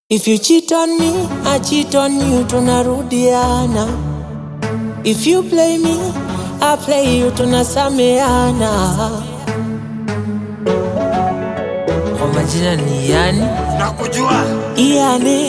If you cheat on me, I cheat on you, tunarudiana. If you play me, I play you, tunasameana. Kwa majina ni yani nakujua Iane,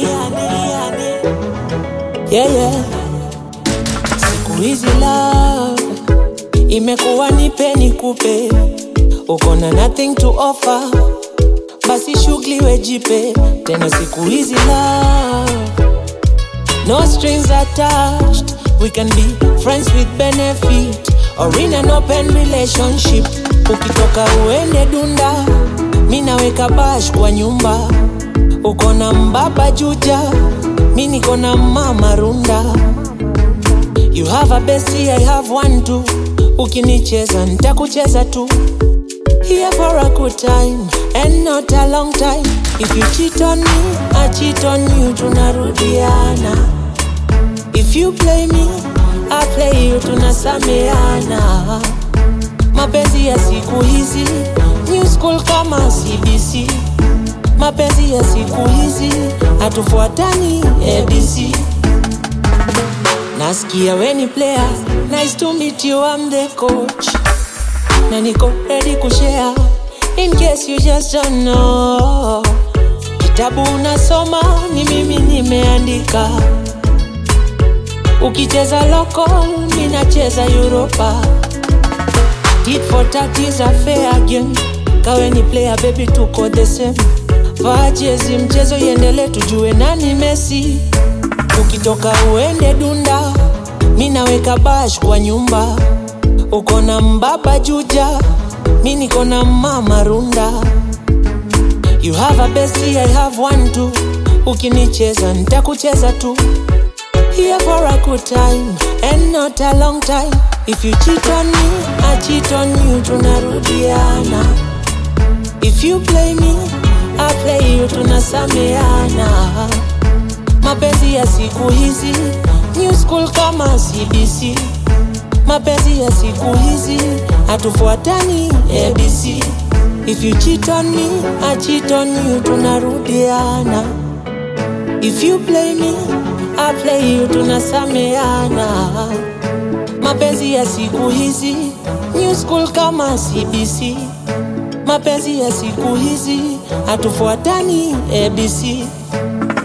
yeah, yeah. Siku hizi love imekuwa nipe nikupe, uko na nothing to offer, basi shughuli wejipe tena. Siku hizi love no strings attached, we can be friends with benefit or in an open relationship. Ukitoka uende dunda, mi naweka bash kwa nyumba uko na mbaba juja, mi niko na mama runda. You have a bestie, I have one too. Ukinicheza nitakucheza tu. Here for a good time and not a long time. If you cheat on me, I cheat on you, tunarudiana. If you play me, I play you, tunasameana. Mapenzi ya siku hizi, new school kama CBC. Mapenzi ya siku hizi hatufuatani ABC. Nasikia weni player, nice to meet you, I'm the coach. Na niko ready kushare in case you just don't know. Kitabu unasoma ni mimi nimeandika. Ukicheza local, mi nacheza Europa. Tit for tat is a fair game. Kawe ni player baby, tuko the same. Vaa jezi, mchezo iendele, tujue nani Messi. Ukitoka uende dunda, mi naweka bash kwa nyumba. Uko na mbaba juja, mi niko na mama runda. You have a bestie, I have one too. Ukinicheza nitakucheza tu. Here for a good time and not a long time. If you cheat on me, I cheat on you, tunarudiana. If you play me, I play you, tunasameana. Mapenzi ya siku hizi, new school kama CBC. Mapenzi ya siku hizi, hatufuatani ABC. If you cheat on me, I cheat on you, tunarudiana. If you play me, I play you, tunasameana. Mapenzi ya siku hizi, new school kama CBC. Mapenzi ya siku hizi, hatufuatani ABC.